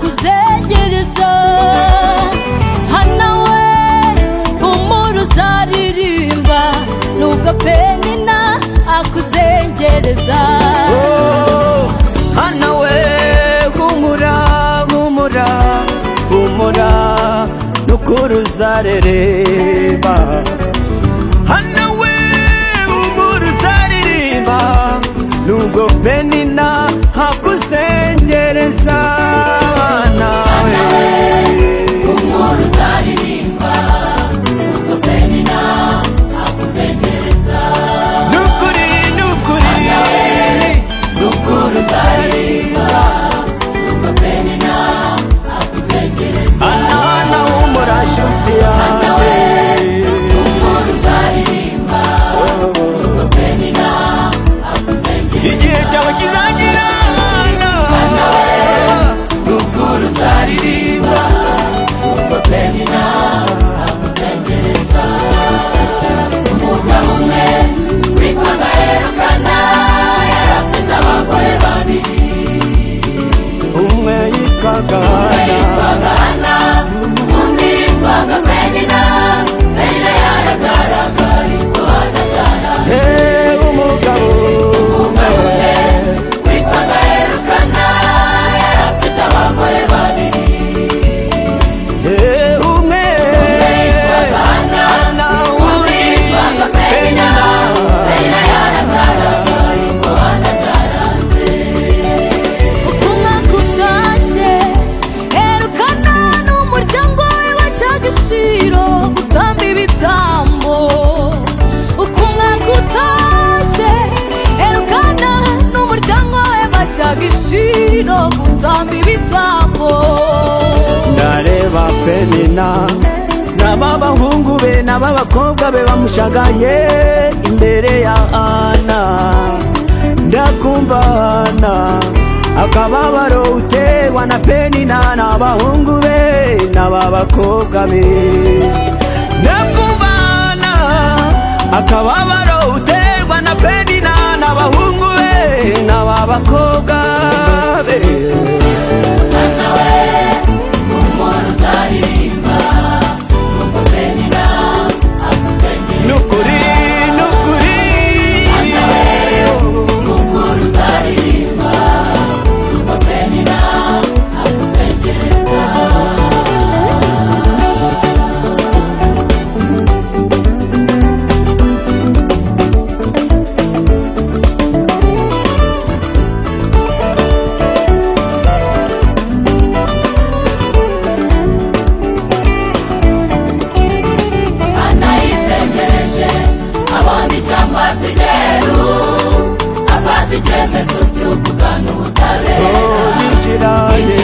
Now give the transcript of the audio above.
uzegereza hana we humura uzaririmba nubwo penina akuzengereza hana we humura humura humura n'ukuri uzarereba hana we humura uzaririmba nubwo penina hakuzengereza hana we Umuntu uzaririmba Ubwo penina akuzengereza nukuri nukuri Ukuri uzaririmba Ubwo penina akuzengereza hana hana humura nshuti yanjye Umuntu uzaririmba Ubwo penina akuzengereza igihe cyawe kizagira hana Ukuri uzaririmba Ubwo penina akuzengereza Umugabo umwe witwaga Elukana Yari afite abagore babiri umwe yitwaga hana Bagana, undi baga penina, penina yaragaragara, ariko anagaragara. Hey, umugabo Umwe witwaga Elukana, yari afite abagore babiri. Hey, umwe Bagana, hana undi uri baga penina, penina yaragaragara, ariko anagaranze. ukumwa kutashye erukana n'umuryango we bajyaga ishiro gutamba ibitambo ukumwa kutashye erukana n'umuryango we bajyaga ishiro gutamba ibitambo ndareba penina naba bahungu be naba bakobwa be bamushagaye imbere ya ana ndakumva ana akababaro uterwa na penina n'abahungu be n'aba bakobwa be ndakumva ana akababaro uterwa na penina n'abahungu be n'aba bakobwa be Umwana we, umuntu uzaririmba, nuko penina akuzengereza. nukuri nukuri Umuntu uzaririmba, nuko penina akuzengereza. anayitegereje abona ishyamba asigeru afata icyemezo cy'ukugana ubutabera yinjiranye